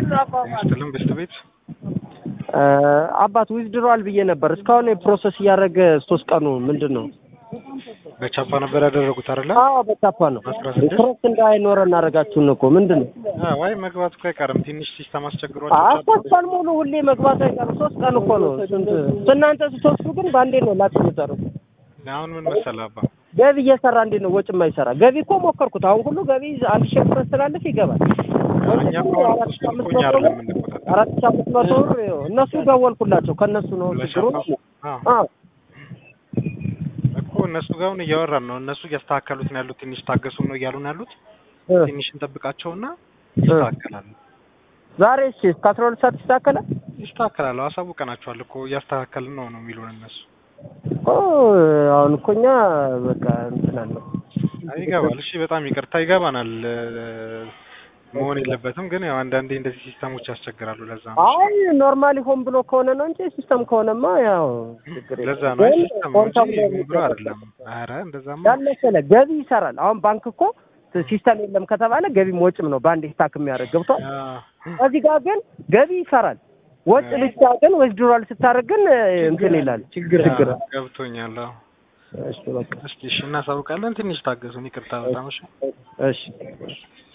ስትልም በስት ቤት አባት ዊዝድሮዋል ብዬ ነበር። እስካሁን ፕሮሰስ እያደረገ ሶስት ቀኑ ምንድን ነው? በቻፓ ነበር ያደረጉት አይደለ? አዎ በቻፓ ነው። አስራ ስድስት ትረስት እንዳይኖረ እናደርጋችሁን እኮ ምንድን ነው? ዋይ መግባት እኮ አይቀርም። ትንሽ ሲስተም አስቸግሯቸው አይ ሶስት ቀን ሙሉ ሁሌ መግባት አይቀርም። ሶስት ቀን እኮ ነው። ስንት እናንተ ስትወስዱ ግን በአንዴ ነው ላክ የምጠሩት። አሁን ምን መሰለህ አባ ገቢ እየሰራ እንዴት ነው ወጭ የማይሰራ? ገቢ እኮ ሞከርኩት። አሁን ሁሉ ገቢ አንድ ሺህ ብር ስላለፍ ይገባል። እኛ እኮ አራት ሺህ አምስት እኛ መቶ አይደለም ብር የምንቆጣጠረው። አራት ሺህ አምስት መቶ ብር ይኸው እነሱ ደወልኩላቸው ከእነሱ ነው ችግሩ። አዎ አዎ እኮ እነሱ ጋር አሁን እያወራን ነው። እነሱ እያስተካከሉት ነው ያሉት። ትንሽ ታገሱን ነው እያሉ ነው ያሉት። እ ትንሽ እንጠብቃቸውና ይስተካከላሉ። ዛሬ እሺ እስከ አስራ ሁለት ሰዓት ይስተካከላል። ይስተካከላሉ። አሳውቀናቸዋል እኮ እያስተካከልን ነው ነው የሚሉን እነሱ። ኦ አሁን እኮ እኛ በቃ እንትን አለው አይ ይገባል። እሺ በጣም ይቅርታ ይገባናል። እ፣ መሆን የለበትም ግን ያው አንዳንዴ እንደዚህ ሲስተሞች ያስቸግራሉ። ለዛ ነው አይ ኖርማሊ ሆን ብሎ ከሆነ ነው እንጂ ሲስተም ከሆነማ ያው ችግር የለም። ለዛ ነው አይ ግን ሲስተም ነው ሆን እንጂ ተብሎ ምን ብሎ የሚደረግ አይደለም። ኧረ እንደዛማ ያን መሰለህ ገቢ ይሰራል። አሁን ባንክ እኮ ሲስተም የለም ከተባለ ገቢም ወጭም ነው በአንድ ስታክ የሚያደርግ ገብቷል። አ፣ እዚህ ጋር ግን ገቢ ይሰራል። ወጭ ብቻ ግን ዊዝድሮዋል ስታደርግ ግን እንትን ይላል ችግር ችግር አ፣ ገብቶኛል። አዎ እሺ በቃ እስቲ እሺ እናሳውቃለን። ትንሽ ታገሱን። ይቅርታ በጣም እሺ። እሺ